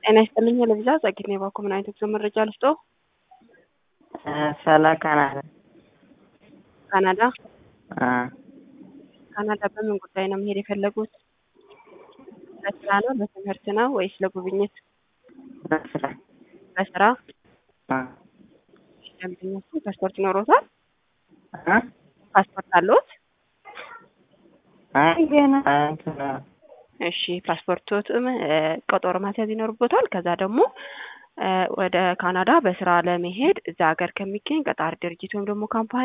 ጤና ይስጥልኝ ለቪዛ ጸጊት ነው የባኮ ምን አይነት ጉዞ መረጃ ልስጦ? ስለ ካናዳ ካናዳ አ ካናዳ በምን ጉዳይ ነው መሄድ የፈለጉት? ለስራ ነው ለትምህርት ነው ወይስ ለጉብኝት? በስራ ለስራ አ ደንበኞቹ ፓስፖርት ይኖሮታል? አ ፓስፖርት አለዎት? አይ ገና እንትን እሺ ፓስፖርቶትም ቀጠሮ ማስያዝ ይኖርቦታል። ከዛ ደግሞ ወደ ካናዳ በስራ ለመሄድ እዛ ሀገር ከሚገኝ ቀጣሪ ድርጅት ወይም ደግሞ ካምፓኒ